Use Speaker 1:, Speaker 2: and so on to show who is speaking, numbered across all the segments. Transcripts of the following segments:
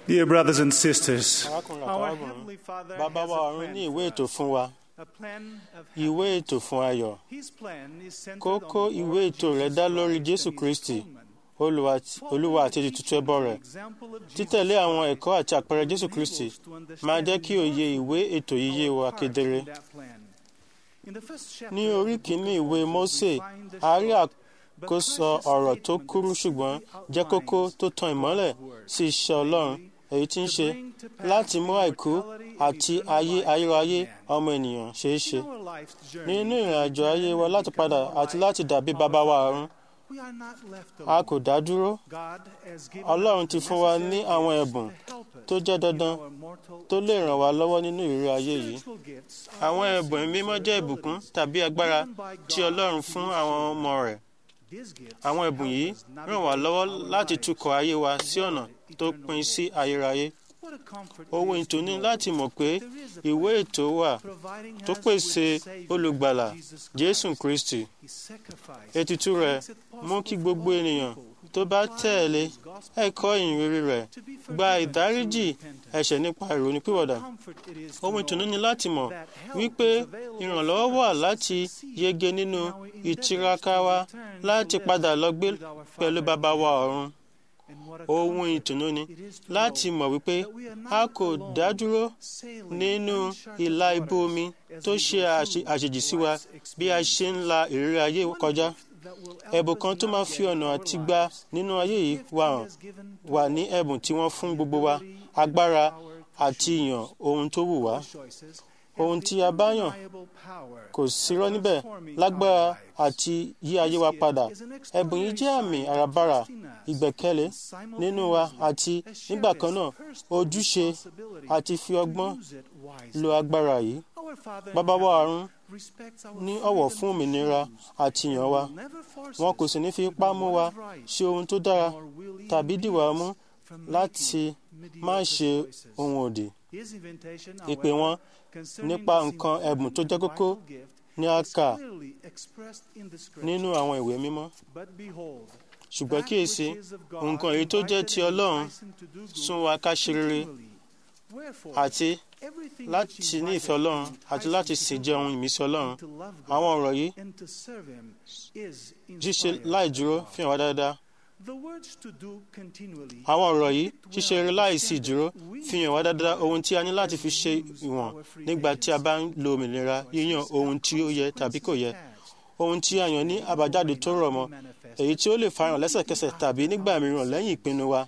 Speaker 1: Dear brothers and sisters,
Speaker 2: arákùnrin
Speaker 1: our
Speaker 2: àtàrábìnrin
Speaker 1: Heavenly Father
Speaker 2: bàbá
Speaker 1: has
Speaker 2: wa
Speaker 1: a
Speaker 2: ọ̀run
Speaker 1: plan
Speaker 2: ní
Speaker 1: for
Speaker 2: ìwé ètò
Speaker 1: us,
Speaker 2: fún wa
Speaker 1: a plan of
Speaker 2: ìwé
Speaker 1: happiness.
Speaker 2: ètò fún ayọ̀
Speaker 1: His plan is centered
Speaker 2: kókó
Speaker 1: on the
Speaker 2: ìwé
Speaker 1: Lord
Speaker 2: ètò rẹ̀
Speaker 1: Jesus
Speaker 2: dá lórí
Speaker 1: Christ
Speaker 2: jésù
Speaker 1: and his
Speaker 2: kristi
Speaker 1: atonement.
Speaker 2: Olúwa-
Speaker 1: Following
Speaker 2: olúwa àti
Speaker 1: the
Speaker 2: ètùtù
Speaker 1: teaching
Speaker 2: ẹbọ
Speaker 1: and
Speaker 2: rẹ̀
Speaker 1: the example of Jesus
Speaker 2: títẹ̀lé àwọn
Speaker 1: Christ
Speaker 2: ẹ̀kọ́ àti àpẹẹrẹ jésù
Speaker 1: will
Speaker 2: kristi
Speaker 1: enable us to
Speaker 2: máa
Speaker 1: understand
Speaker 2: jẹ́ kí òye
Speaker 1: more
Speaker 2: ìwé ètò yìí yé
Speaker 1: our
Speaker 2: wa
Speaker 1: part
Speaker 2: kedere
Speaker 1: in that plan. In the first chapter
Speaker 2: ní
Speaker 1: of
Speaker 2: orí
Speaker 1: the book
Speaker 2: kìíní
Speaker 1: of
Speaker 2: ìwé
Speaker 1: Moses,
Speaker 2: mósè
Speaker 1: we find the
Speaker 2: a rí
Speaker 1: short but
Speaker 2: àkóso
Speaker 1: precious
Speaker 2: ọ̀rọ̀ tó
Speaker 1: statement
Speaker 2: kúrú
Speaker 1: that
Speaker 2: ṣùgbọ́n
Speaker 1: simply
Speaker 2: jẹ́ kókó
Speaker 1: outlines
Speaker 2: tó tan ìmọ́lẹ̀
Speaker 1: God's word.
Speaker 2: sí iṣẹ́ ọlọ́run èyí tí ń ṣe
Speaker 1: To bring to pass
Speaker 2: láti mú àìkú
Speaker 1: immortality and
Speaker 2: àti
Speaker 1: eternal
Speaker 2: ayé
Speaker 1: life
Speaker 2: ayérayé
Speaker 1: in man.
Speaker 2: ọmọ ènìyàn ṣeé ṣe
Speaker 1: In our life's journey
Speaker 2: nínú
Speaker 1: to
Speaker 2: ìrìn àjò ayé
Speaker 1: return
Speaker 2: wa
Speaker 1: and
Speaker 2: láti
Speaker 1: become
Speaker 2: padà
Speaker 1: more
Speaker 2: àti
Speaker 1: like
Speaker 2: láti dàbí
Speaker 1: our
Speaker 2: bàbá wa
Speaker 1: Father,
Speaker 2: ọ̀run
Speaker 1: we are not left
Speaker 2: a
Speaker 1: alone.
Speaker 2: kò dá dúró
Speaker 1: God has given
Speaker 2: ọlọ́run
Speaker 1: us
Speaker 2: ti
Speaker 1: the
Speaker 2: fún wa ní
Speaker 1: necessary
Speaker 2: àwọn
Speaker 1: gifts
Speaker 2: ẹ̀bùn
Speaker 1: to help us
Speaker 2: tó jẹ́
Speaker 1: in
Speaker 2: dandan
Speaker 1: our mortal
Speaker 2: tó lè ràn wá lọ́wọ́ nínú ìrírí ayé yìí
Speaker 1: Spiritual gifts are
Speaker 2: àwọn
Speaker 1: blessings
Speaker 2: ẹ̀bùn mímọ́
Speaker 1: or
Speaker 2: jẹ́ ìbùkún
Speaker 1: abilities
Speaker 2: tàbí agbára
Speaker 1: given by
Speaker 2: tí
Speaker 1: God
Speaker 2: ọlọ́run
Speaker 1: to
Speaker 2: fún
Speaker 1: his
Speaker 2: àwọn
Speaker 1: children.
Speaker 2: ọmọ rẹ̀
Speaker 1: These gifts
Speaker 2: àwọn ẹ̀bùn
Speaker 1: help
Speaker 2: yìí
Speaker 1: us
Speaker 2: ràn wá
Speaker 1: navigate
Speaker 2: lọ́wọ́
Speaker 1: our
Speaker 2: láti
Speaker 1: lives
Speaker 2: tukọ̀ ayé wa sí
Speaker 1: toward
Speaker 2: ọ̀nà tó
Speaker 1: eternal
Speaker 2: pin sí
Speaker 1: goals.
Speaker 2: ayérayé
Speaker 1: What a comfort it
Speaker 2: ohun
Speaker 1: is to
Speaker 2: ìtùnú
Speaker 1: know
Speaker 2: láti mọ̀ pé
Speaker 1: there is a
Speaker 2: ìwé
Speaker 1: plan
Speaker 2: ètò wà
Speaker 1: providing
Speaker 2: tó
Speaker 1: us
Speaker 2: pèsè
Speaker 1: with a Savior,
Speaker 2: olùgbàlà
Speaker 1: Jesus
Speaker 2: jésù
Speaker 1: Christ.
Speaker 2: kristi
Speaker 1: His sacrifice
Speaker 2: ètùtù rẹ̀
Speaker 1: makes it
Speaker 2: mú
Speaker 1: possible
Speaker 2: kí
Speaker 1: for
Speaker 2: gbogbo
Speaker 1: all
Speaker 2: ènìyàn
Speaker 1: people who
Speaker 2: tó bá
Speaker 1: comply
Speaker 2: tẹ̀lé
Speaker 1: with his gospel
Speaker 2: ẹ̀kọ́ ìyìnrere rẹ̀
Speaker 1: to be
Speaker 2: gba
Speaker 1: forgiven
Speaker 2: ìdáríjì
Speaker 1: through repentance.
Speaker 2: ẹ̀ṣẹ̀ nípa ìrònúpìwàdà
Speaker 1: Comfort it is to
Speaker 2: ohun ìtùnú
Speaker 1: know
Speaker 2: ni láti mọ̀
Speaker 1: that help
Speaker 2: wípé
Speaker 1: is available
Speaker 2: ìrànlọ́wọ́
Speaker 1: for
Speaker 2: wà
Speaker 1: us to
Speaker 2: láti
Speaker 1: succeed
Speaker 2: yege nínú
Speaker 1: in our endeavors
Speaker 2: ìtiraka
Speaker 1: to
Speaker 2: wa
Speaker 1: return to
Speaker 2: láti
Speaker 1: live
Speaker 2: padà lọ gbé
Speaker 1: with our
Speaker 2: pẹ̀lú
Speaker 1: Father
Speaker 2: bàbá
Speaker 1: in
Speaker 2: wa
Speaker 1: heaven.
Speaker 2: ọ̀run
Speaker 1: And what a
Speaker 2: ohun
Speaker 1: comfort
Speaker 2: ìtùnú ni
Speaker 1: it is to
Speaker 2: láti
Speaker 1: know
Speaker 2: mọ̀ wípé
Speaker 1: that we are not
Speaker 2: a kò
Speaker 1: alone
Speaker 2: dá dúró
Speaker 1: sailing
Speaker 2: nínú
Speaker 1: uncharted
Speaker 2: ìlà ibú
Speaker 1: waters
Speaker 2: omi
Speaker 1: as
Speaker 2: tó
Speaker 1: we
Speaker 2: ṣe
Speaker 1: go
Speaker 2: àṣe-
Speaker 1: through
Speaker 2: àṣejì sí wa
Speaker 1: life's
Speaker 2: bí a ṣe ń la ìrírí ayé
Speaker 1: One
Speaker 2: kọjá
Speaker 1: gift that will help
Speaker 2: ẹ̀bùn
Speaker 1: us
Speaker 2: kan tó máa fi
Speaker 1: navigate
Speaker 2: ọ̀nà
Speaker 1: our
Speaker 2: àti gba
Speaker 1: lives
Speaker 2: nínú ayé yìí
Speaker 1: gift
Speaker 2: wà
Speaker 1: he
Speaker 2: hàn
Speaker 1: has given to
Speaker 2: wà ní
Speaker 1: all.
Speaker 2: ẹ̀bùn tí wọ́n fún gbogbo wa
Speaker 1: Ability and
Speaker 2: agbára
Speaker 1: power to
Speaker 2: àti
Speaker 1: choose.
Speaker 2: ìyàn ohun tó wù wá
Speaker 1: Our choices
Speaker 2: ohun
Speaker 1: have
Speaker 2: tí
Speaker 1: the
Speaker 2: a bá yàn
Speaker 1: undeniable power
Speaker 2: kò sírọ́
Speaker 1: of
Speaker 2: níbẹ̀
Speaker 1: transforming
Speaker 2: lágbára
Speaker 1: our lives.
Speaker 2: àti yí ayé wa
Speaker 1: This
Speaker 2: padà
Speaker 1: gift is an
Speaker 2: ẹ̀bùn yìí jẹ́ àmì
Speaker 1: extraordinary sign
Speaker 2: àràbarà
Speaker 1: of trust in us,
Speaker 2: ìgbẹ́kẹ̀lé
Speaker 1: and
Speaker 2: nínú wa àti
Speaker 1: simultaneously
Speaker 2: nígbà
Speaker 1: a
Speaker 2: kan náà
Speaker 1: sheriff's
Speaker 2: ojúṣe
Speaker 1: responsibility
Speaker 2: àti fi
Speaker 1: to
Speaker 2: ọgbọ́n
Speaker 1: use it wisely.
Speaker 2: lo agbára yìí
Speaker 1: Our Father in
Speaker 2: bàbá wa
Speaker 1: heaven
Speaker 2: ọ̀run
Speaker 1: respects our
Speaker 2: ní ọ̀wọ̀
Speaker 1: freedom
Speaker 2: fún
Speaker 1: to
Speaker 2: òmìnira
Speaker 1: choose
Speaker 2: àti
Speaker 1: and
Speaker 2: ìyàn wa
Speaker 1: will never force
Speaker 2: wọn
Speaker 1: us
Speaker 2: kò sì ní fi
Speaker 1: to
Speaker 2: ipá
Speaker 1: do
Speaker 2: mú
Speaker 1: what
Speaker 2: wa
Speaker 1: is right,
Speaker 2: ṣe ohun tó dára
Speaker 1: nor will he
Speaker 2: tàbí
Speaker 1: impede
Speaker 2: dìwà
Speaker 1: us
Speaker 2: mú
Speaker 1: from
Speaker 2: láti
Speaker 1: making
Speaker 2: má
Speaker 1: mediocre
Speaker 2: ṣe
Speaker 1: choices.
Speaker 2: ohun òdì
Speaker 1: His invitation,
Speaker 2: ìpè
Speaker 1: however,
Speaker 2: wọn
Speaker 1: concerning
Speaker 2: nípa
Speaker 1: this
Speaker 2: nǹkan ẹ̀bùn tó jẹ́
Speaker 1: important
Speaker 2: kókó
Speaker 1: and vital gift
Speaker 2: ní a
Speaker 1: is
Speaker 2: kà
Speaker 1: clearly expressed in the
Speaker 2: nínú
Speaker 1: Scripture.
Speaker 2: àwọn ìwé mímọ́
Speaker 1: But behold,
Speaker 2: ṣùgbọ́n
Speaker 1: that
Speaker 2: kíyèsí
Speaker 1: which is of God
Speaker 2: nǹkan èyí tó jẹ́
Speaker 1: invited
Speaker 2: ti
Speaker 1: and
Speaker 2: ọlọ́run
Speaker 1: enticing to do good
Speaker 2: sún wa ká ṣe rere
Speaker 1: continually. Wherefore,
Speaker 2: àti
Speaker 1: everything
Speaker 2: láti
Speaker 1: which
Speaker 2: ní
Speaker 1: invited
Speaker 2: ìfẹ́ ọlọ́run
Speaker 1: and
Speaker 2: àti
Speaker 1: enticing
Speaker 2: láti
Speaker 1: to
Speaker 2: sì
Speaker 1: do
Speaker 2: jẹ́ ohun
Speaker 1: good
Speaker 2: ìmísí ọlọ́run
Speaker 1: and to love God
Speaker 2: àwọn ọ̀rọ̀ yìí
Speaker 1: and to serve Him is
Speaker 2: ṣíṣe
Speaker 1: inspired
Speaker 2: láì
Speaker 1: by
Speaker 2: dúró
Speaker 1: God.
Speaker 2: fi hàn wá dáadáa
Speaker 1: The words to do continually
Speaker 2: àwọn ọ̀rọ̀ yìí
Speaker 1: depict well
Speaker 2: ṣíṣe rere
Speaker 1: the
Speaker 2: láì sí
Speaker 1: standard
Speaker 2: ìdúró
Speaker 1: we
Speaker 2: fi hàn wá dáadáa ohun tí a ní láti fi ṣe
Speaker 1: use
Speaker 2: ìwọ̀n
Speaker 1: our free
Speaker 2: nígbà tí a
Speaker 1: agency.
Speaker 2: bá ń lo òmìnira yíyan ohun tí ó yẹ tàbí kò yẹ ohun tí a yàn ní àbájáde tó rọ̀ mọ́ èyí tí ó lè farahàn lẹ́sẹ̀kẹsẹ̀ tàbí nígbà mìíràn lẹ́yìn ìpinnu wa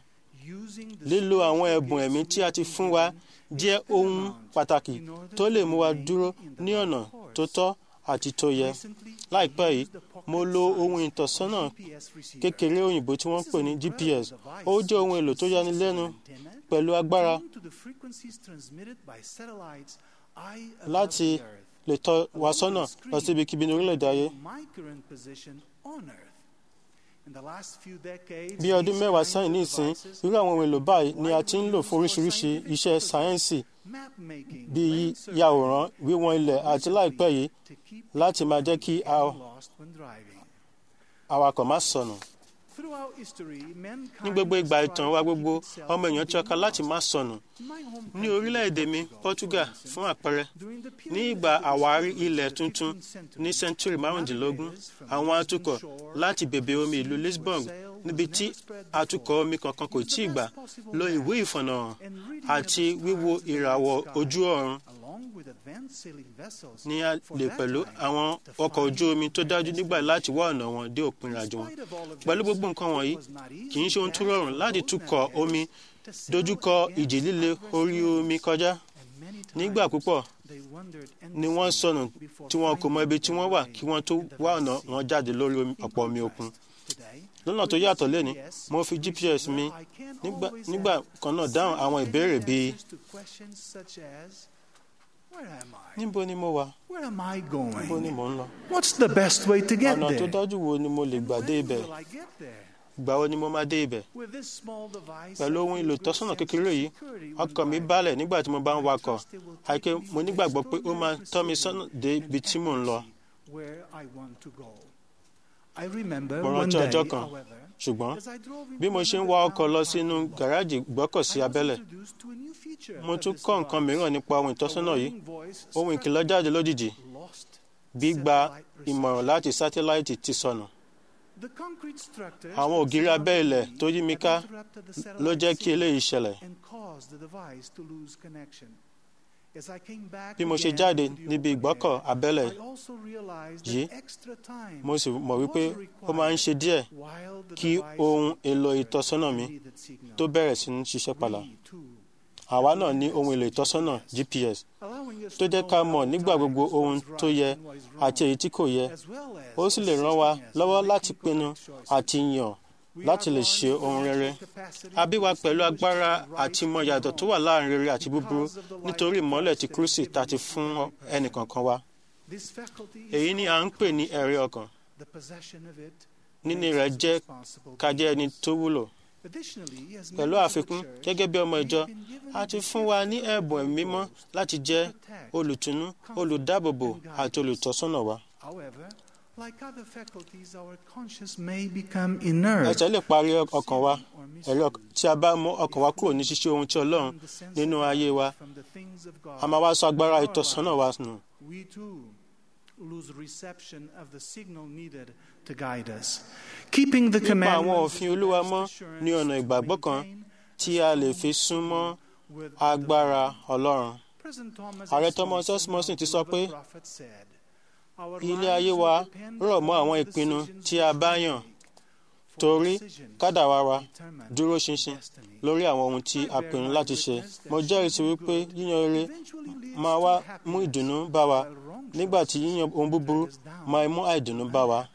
Speaker 2: lílo àwọn ẹ̀bùn ẹ̀mí tí a ti fún wa jẹ́ ohun pàtàkì tó lè mú wa dúró ní ọ̀nà tó tọ́ àti tó yẹ láìpẹ́ yìí mo lo ohun ìtọ́sọ́nà kékeré òyìnbó tí wọ́n ń pè ní GPS ó jẹ́ ohun èlò tó yanilẹ́nu pẹ̀lú agbára láti lè tọ́ wa sọ́nà lọ sí ibikíbi ní orílẹ̀-èdè ayé. bí ọdún mẹ́wàá sẹ́yìn ní ìsín irú àwọn ohun èlò báyìí ni a ti ń lò fún oríṣiríṣi iṣẹ́ sáyẹ́ǹsì bíi yíyàwòrán wíwọ̀n ilẹ̀ àti láìpẹ́ yìí láti máa jẹ́ kí awakọ̀ má sọnù. ní gbogbo ìgbà ìtàn wa gbogbo ọmọ èèyàn tiraka láti má sọnù. ní orílẹ̀-èdè mi Portugal fún àpẹẹrẹ ní ìgbà àwárí ilẹ̀ tuntun ní sẹ́ńtúrì márùndínlógún àwọn atukọ̀ láti bèbè omi ìlú Lisbon níbi tí atukọ̀ omi kankan kò tí ì gbà lo ìwé ìfọ̀nàhàn àti wíwo ìràwọ̀ ojú ọ̀run ní a lè pẹ̀lú àwọn ọkọ̀ ojú omi tó dájú nígbà láti wá ọ̀nà wọn dé òpin ìrìnàjò wọn. pẹ̀lú gbogbo nǹkan wọ̀nyí kì í ṣe ohun tó rọrùn láti tukọ̀ omi dojúkọ ìjì líle orí omi kọjá. nígbà púpọ̀ ni wọ́n sọnù tí wọn kò mọ ibi tí wọ́n wà kí wọ́n tó wá ọ̀nà wọn jáde lórí ọ̀pọ̀ omi òkun. lọ́nà tó yàtọ̀ lẹ́ni mo fi GPS mi nígbà kan náà dáhùn àwọn ìbéèrè bíi níbo ni mo wà
Speaker 1: Where am I going?
Speaker 2: níbo ni mò ń lọ
Speaker 1: What's the best way to get
Speaker 2: ọ̀nà tó
Speaker 1: there?
Speaker 2: dájú wo ni mo lè gbà dé ibẹ̀
Speaker 1: Will I get there?
Speaker 2: ìgbà wo ni mo máa dé ibẹ̀
Speaker 1: With this small device,
Speaker 2: pẹ̀lú ohun èlò ìtọ́sọ́nà kékeré yìí ọkàn mi balẹ̀ nígbà tí mo bá ń wakọ̀ àìké mo nígbàgbọ́ pé ó máa tọ́ mi sọ́nà dé ibi tí mò ń lọ
Speaker 1: where I want to go. I remember
Speaker 2: Mo
Speaker 1: one
Speaker 2: rántí
Speaker 1: day,
Speaker 2: ọjọ́ kan,
Speaker 1: however,
Speaker 2: ṣùgbọ́n
Speaker 1: as I drove into
Speaker 2: bí mo ṣe ń
Speaker 1: another
Speaker 2: wa ọkọ̀ lọ
Speaker 1: town
Speaker 2: sínú
Speaker 1: parking lot,
Speaker 2: gàrájì gbọ́kọ̀sí
Speaker 1: I was
Speaker 2: abẹ́lẹ̀
Speaker 1: introduced to a new feature
Speaker 2: mo
Speaker 1: of
Speaker 2: tún
Speaker 1: this
Speaker 2: kọ́ nǹkan
Speaker 1: device.
Speaker 2: mìíràn nípa ohun ìtọ́sọ́nà
Speaker 1: A
Speaker 2: yìí
Speaker 1: warning voice
Speaker 2: ohun
Speaker 1: struck
Speaker 2: ìkìlọ̀ jáde lójijì
Speaker 1: lost
Speaker 2: gbígba
Speaker 1: satellite
Speaker 2: ìmọ̀ràn
Speaker 1: reception.
Speaker 2: láti sátéláìtì ti sọnù
Speaker 1: The concrete structures
Speaker 2: àwọn
Speaker 1: that
Speaker 2: ògiri abẹ́ ilẹ̀
Speaker 1: surrounded
Speaker 2: tó yí mi
Speaker 1: me
Speaker 2: ká
Speaker 1: had interrupted the
Speaker 2: ló
Speaker 1: satellite
Speaker 2: jẹ́ kí
Speaker 1: signal
Speaker 2: eléyìí ṣẹlẹ̀
Speaker 1: and caused the device to lose connection. As I came back
Speaker 2: bí mo ṣe
Speaker 1: again
Speaker 2: jáde
Speaker 1: to the
Speaker 2: níbi
Speaker 1: open
Speaker 2: ìgbọ́kọ̀
Speaker 1: air,
Speaker 2: abẹ́lẹ̀
Speaker 1: I also realized
Speaker 2: yìí,
Speaker 1: that extra time
Speaker 2: mo sì mọ̀ wípé
Speaker 1: was
Speaker 2: ó máa ń ṣe díẹ̀
Speaker 1: required while the
Speaker 2: kí
Speaker 1: device
Speaker 2: ohun èlò
Speaker 1: recovered
Speaker 2: ìtọ́sọ́nà
Speaker 1: the
Speaker 2: mi
Speaker 1: needed signal.
Speaker 2: tó bẹ̀rẹ̀ sí ní ṣiṣẹ́ padà
Speaker 1: We, too,
Speaker 2: àwa náà ní ohun èlò ìtọ́sọ́nà GPS
Speaker 1: allowing us
Speaker 2: tó
Speaker 1: to
Speaker 2: jẹ́
Speaker 1: know
Speaker 2: ká
Speaker 1: at
Speaker 2: mọ̀
Speaker 1: all
Speaker 2: nígbà gbogbo
Speaker 1: times
Speaker 2: ohun
Speaker 1: what's
Speaker 2: tó
Speaker 1: right
Speaker 2: yẹ
Speaker 1: and what is
Speaker 2: àti
Speaker 1: wrong,
Speaker 2: èyí tí kò yẹ
Speaker 1: as well as
Speaker 2: ó sì lè ràn wá
Speaker 1: assisting us
Speaker 2: lọ́wọ́
Speaker 1: in
Speaker 2: láti
Speaker 1: making
Speaker 2: pinnu
Speaker 1: correct choices.
Speaker 2: àti yàn
Speaker 1: We
Speaker 2: láti
Speaker 1: are
Speaker 2: lè
Speaker 1: born
Speaker 2: ṣe
Speaker 1: with
Speaker 2: ohun
Speaker 1: natural
Speaker 2: rere
Speaker 1: capacity
Speaker 2: a bí wa
Speaker 1: to
Speaker 2: pẹ̀lú
Speaker 1: distinguish
Speaker 2: agbára
Speaker 1: right
Speaker 2: àti ìmọ̀
Speaker 1: from
Speaker 2: ìyàtọ̀ tó
Speaker 1: wrong.
Speaker 2: wà láàrin rere àti búburú
Speaker 1: Because of the light
Speaker 2: nítorí
Speaker 1: of
Speaker 2: ìmọ́lẹ̀
Speaker 1: Christ
Speaker 2: tí
Speaker 1: that is
Speaker 2: Kristi
Speaker 1: given
Speaker 2: ta ti
Speaker 1: to
Speaker 2: fún
Speaker 1: every person.
Speaker 2: ẹnìkọ̀ọ̀kan wa
Speaker 1: This faculty is
Speaker 2: èyí ni à ń
Speaker 1: called
Speaker 2: pè ní
Speaker 1: conscience.
Speaker 2: ẹ̀rí ọkàn
Speaker 1: The possession of it
Speaker 2: níní
Speaker 1: makes
Speaker 2: rẹ̀
Speaker 1: us
Speaker 2: jẹ́
Speaker 1: responsible
Speaker 2: ká jẹ́ ẹni
Speaker 1: beings.
Speaker 2: tó wúlò
Speaker 1: Additionally, as
Speaker 2: pẹ̀lú
Speaker 1: members of the
Speaker 2: àfikún
Speaker 1: church,
Speaker 2: gẹ́gẹ́ bí ọmọ
Speaker 1: we
Speaker 2: ìjọ
Speaker 1: have been given
Speaker 2: a ti
Speaker 1: the
Speaker 2: fún wa
Speaker 1: gift
Speaker 2: ní
Speaker 1: of the
Speaker 2: ẹ̀bùn
Speaker 1: Holy
Speaker 2: ẹ̀mí mímọ́
Speaker 1: Ghost
Speaker 2: láti
Speaker 1: to
Speaker 2: jẹ́
Speaker 1: protect,
Speaker 2: olùtùnú
Speaker 1: comfort,
Speaker 2: olùdáàbòbò
Speaker 1: and guide
Speaker 2: àti
Speaker 1: us.
Speaker 2: olùtọ́sọ́nà wa
Speaker 1: However, like other faculties, our conscience may become inert.
Speaker 2: ẹsẹ̀ lè parí ọkàn wa
Speaker 1: sinning or
Speaker 2: ẹ̀rí ọkàn tí a bá mú ọkàn wa kúrò ní ṣíṣe ohun tí Ọlọ́run
Speaker 1: from the sense
Speaker 2: nínú
Speaker 1: of
Speaker 2: ayé wa
Speaker 1: from the things of God.
Speaker 2: a máa wá sọ agbára
Speaker 1: in our
Speaker 2: ìtọ́sọ́nà wa nù
Speaker 1: we too lose reception of the signal needed to guide us. Keeping the
Speaker 2: nípa àwọn
Speaker 1: commandments
Speaker 2: òfin
Speaker 1: is the
Speaker 2: Olúwa
Speaker 1: best
Speaker 2: mọ́
Speaker 1: assurance
Speaker 2: ní ọ̀nà
Speaker 1: to
Speaker 2: ìgbàgbọ́ kan
Speaker 1: maintain
Speaker 2: tí a lè fi súnmọ́
Speaker 1: with
Speaker 2: agbára
Speaker 1: the
Speaker 2: Ọlọ́run
Speaker 1: President Thomas
Speaker 2: Ààrẹ
Speaker 1: S.
Speaker 2: Thomas S.
Speaker 1: Monson,
Speaker 2: Monson ti
Speaker 1: the
Speaker 2: sọ pé,
Speaker 1: prophet said, "Our
Speaker 2: ilé ayé
Speaker 1: lives
Speaker 2: wa
Speaker 1: will depend
Speaker 2: rọ̀ mọ́
Speaker 1: upon
Speaker 2: àwọn
Speaker 1: the
Speaker 2: ìpinnu
Speaker 1: decisions
Speaker 2: tí a
Speaker 1: which
Speaker 2: bá
Speaker 1: we
Speaker 2: yàn
Speaker 1: make, for
Speaker 2: torí
Speaker 1: decisions
Speaker 2: kádàrá wa
Speaker 1: determine
Speaker 2: dúró ṣinṣin
Speaker 1: destiny."
Speaker 2: lórí àwọn ohun tí a pinnu láti ṣe mo jẹ́rìí sí wípé yíyan rere máa wá mú ìdùnnú bá wa nígbà tí yíyan ohun búburú máa mú àìdùnnú bá wa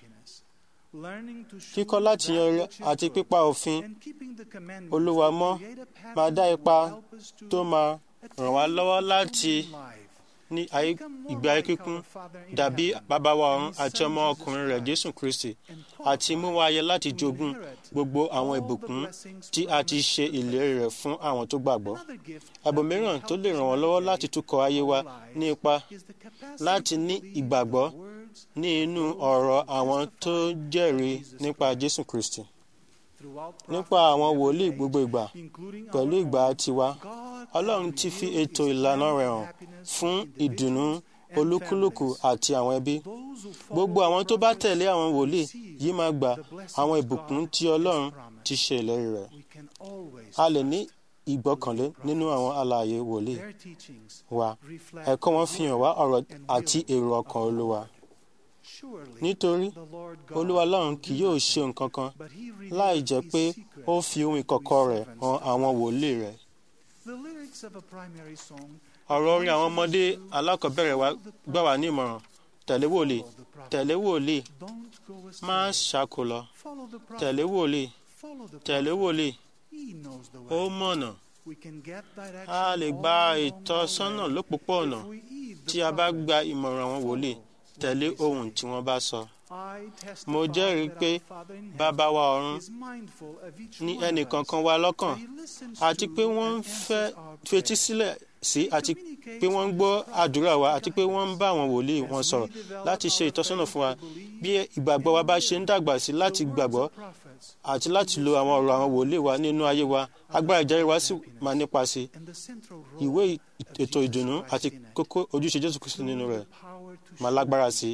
Speaker 2: kíkọ́ láti yan rere àti pípa òfin Olúwa mọ́ máa dá ipa tó máa ràn wá lọ́wọ́ láti ní ayé ìgbé ayé kíkún dàbí bàbá wa ọ̀run àti ọmọ ọkùnrin rẹ̀ Jésù Kristi àti mú wa yẹ láti jogún gbogbo àwọn ìbùkún tí a ti ṣe ìlérí rẹ̀ fún àwọn tó gbàgbọ́. Ẹ̀bùn mìíràn tó lè ràn wọ́n lọ́wọ́ láti túkọ̀ ayé wa ní ipa láti ní ìgbàgbọ́ ní inú ọ̀rọ̀ àwọn tó jẹ́rìí nípa Jésù Kristi. Nípa àwọn wòlíì gbogbo ìgbà pẹ̀lú ìgbà tiwa Ọlọ́run ti fi ètò ìlànà rẹ̀ hàn fún ìdùnnú olúkúlùkù àti àwọn ẹbí. Gbogbo àwọn tó bá tẹ̀lé àwọn wòlíì yìí máa gba àwọn ìbùkún tí Ọlọ́run ti ṣe ìlérí rẹ̀. A lè ní ìgbọ́kànlé nínú àwọn alààyè wòlíì wa. Ẹ̀kọ́ wọn fi hàn wá ọ̀rọ̀ àti èrò ọkàn Olúwa. Nítorí Olúwa Ọlọ́run kì yóò ṣe nǹkan kan láì jẹ́ pé ó fi ohun ìkọ̀kọ̀ rẹ̀ hàn àwọn wòlíì rẹ̀. Ọ̀rọ̀ orin àwọn ọmọdé alákọ̀ọ́bẹ̀rẹ̀ wa gbà wá ní ìmọ̀ràn tẹ̀lé wòlíì tẹ̀lé wòlíì má ṣáko lọ tẹ̀lé wòlíì tẹ̀lé wòlíì ó mọ̀nà a lè gba ìtọ́sọ́nà lópòpóọ̀nà tí a bá gba ìmọ̀ràn àwọn wòlíì tẹ̀lé ohun tí wọ́n bá sọ. Mo jẹ́rìí pé bàbá wa ọ̀run ní ẹnìkankan wa lọ́kàn àti pé wọ́n ń fẹ́ fetí sílẹ̀ sí àti pé wọ́n ń gbọ́ àdúrà wa àti pé wọ́n ń bá àwọn wòlíì wọn sọ̀rọ̀ láti ṣe ìtọ́sọ́nà fún wa bí ìgbàgbọ́ wa bá ṣe ń dàgbà sí láti gbàgbọ́ àti láti lo àwọn ọ̀rọ̀ àwọn wòlíì wa nínú ayé wa agbára ìjẹ́rìí wa sì máa nípa sí ìwé ètò ìdùnnú àti kókó ojúṣe Jésù Kristi nínú rẹ̀ máa lágbára sí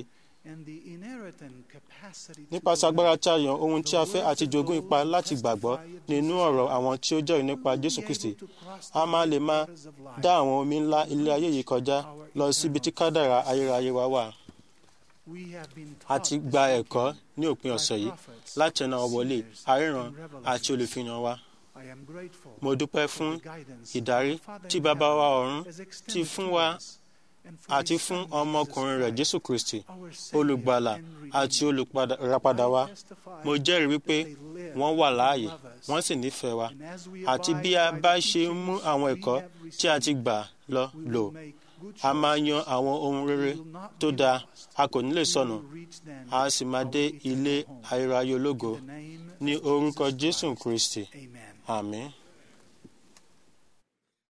Speaker 2: nípasẹ̀ agbára tí a yàn ohun tí a fẹ́ àti jogún ipa láti gbàgbọ́ nínú ọ̀rọ̀ àwọn tí ó jẹ́rìí nípa Jésù Kristi a máa lè máa dá àwọn omi ńlá ilé ayé yìí kọjá lọ síbi tí kádàrá ayérayé wa wà. a ti gba ẹ̀kọ́ ní òpin ọ̀sẹ̀ yìí láti ẹnu àwọn wòlíì aríran àti olùfihàn wa. mo dúpẹ́ fún ìdarí tí bàbá wa ọ̀run ti fún wa àti fún ọmọkùnrin rẹ̀ Jésù Kristi olùgbàlà àti olùràpadà wa mo jẹ́rìí wípé wọ́n wà láàyè wọ́n sì nífẹ̀ẹ́ wa àti bí a bá ṣe mú àwọn ẹ̀kọ́ tí a ti gbà lọ lò a máa yan àwọn ohun rere tó dáa a kò ní lè sọnù a sì máa dé ilé ayérayé ológo ní orúkọ Jésù Kristi àmín.